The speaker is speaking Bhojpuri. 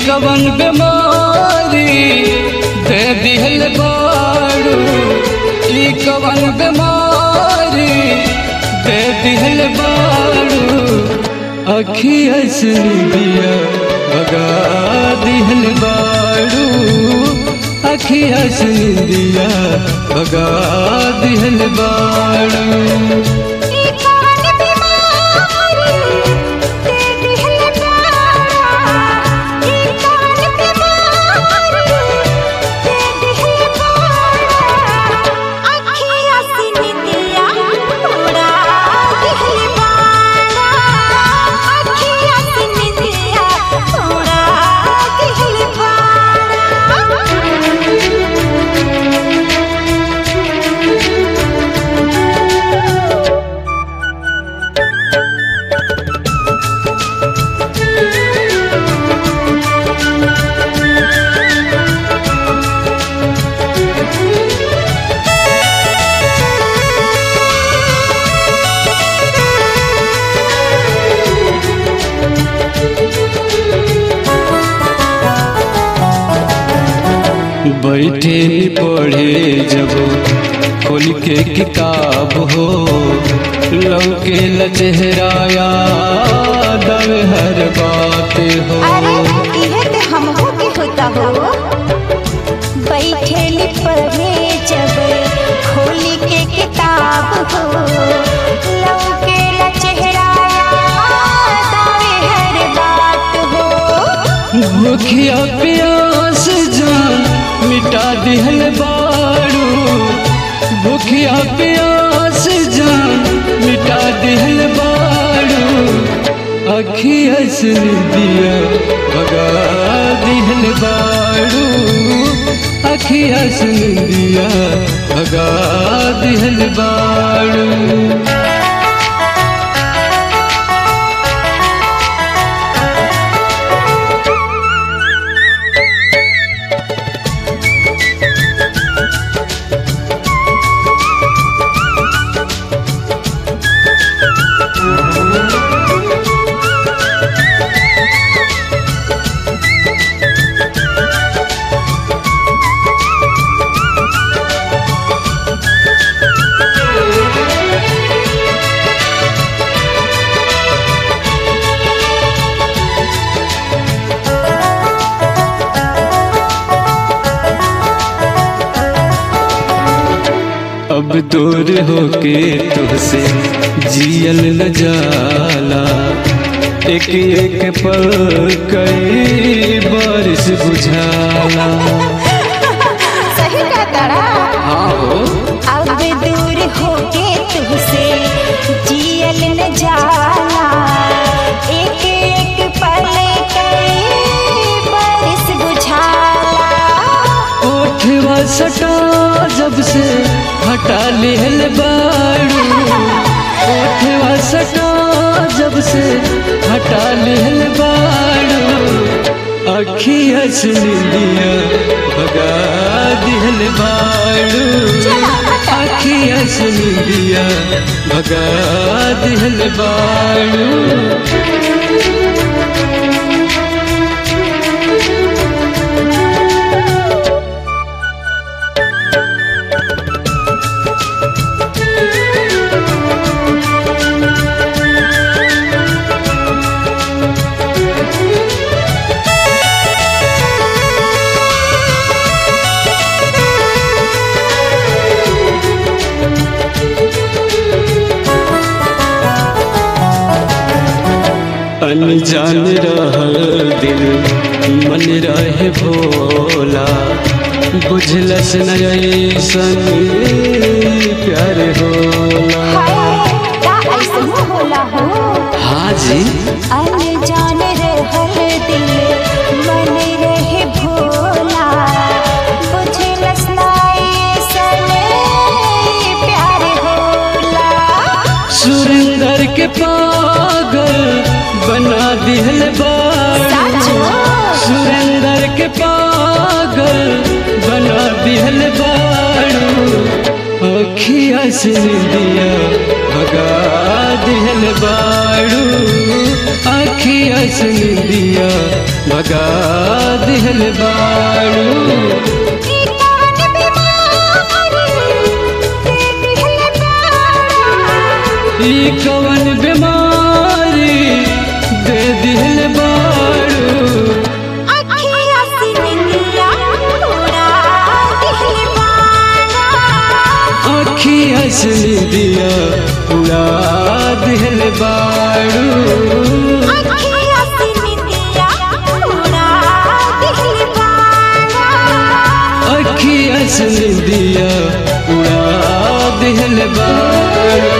कवन बीमारी दे दिहल बाड़ू ई कवन बीमारी दे दिहल बाड़ू अखिया से दिया भगा दिहल बाड़ू अखिया से दिया भगा दिहल बाड़ू ई कवन बीमारी दे दिहल बाड़ा ई कवन बीमारी दे दिहल बाड़ा अखियाँ से निदिया उड़ा दिहल बाड़ा अखियाँ से निदिया उड़ा दिहल बाड़ा बैठे नी पढ़े जब खोल के किताब हो लौके ल चेहराया दव हर बात हो अरे इहे ते हमहू के होता हो बैठेली पढ़े जब खोली के किताब हो लौके ला चेहरा दावे हर बात हो भूखिया प्यास जान मिटा दिहल बाड़ू भूखिया प्यास जान मिटा दिहल बाड़ू अखिया से दिया भगा दिहल बाड़ू अखिया से दिया भगा दिहल बाड़ू अब दूर होके तुझसे जियल न जाला एक एक पल कई बारिश बुझाला सही का तारा हाँ हो अब दूर होके तुझसे जियल न जाला एक एक पल कई बरस बुझाला ओठवा सटा जब से हटा लेहल बाड़ू ओठवा सटा जब से हटा लेहल बाड़ू अखिया से दिया भगा दिहल बाड़ू अखिया से दिया भगा दिहल बाड़ू अनजान रहल दिल मन रहे भोला बुझलस न ऐसन प्यार होला हाय का ऐसन होला हो हाँ जी अनजान रहल दिल मन रहे भोला बुझलस ना ऐसन प्यार होला सुरेंदर के पागल बना दिहल बाड़ू साचो? सुरेंदर के पागल बना दिहल बाड़ू अखिया से दिया भगा दिहल बाड़ू अखिया से दिया भगा दिहल बाड़ू ई कवन बीमारी दे दिहल बाड़ा ई कवन बीमारी दे दिहल बाड़ू अखिया से निंदिया उड़ा दिहल बाड़ा अखिया से दिया उड़ा दिहल बाड़ू अखिया से निंदिया उड़ा दिहल बाड़ा अखिया से दिया उड़ा दिहल बाड़ू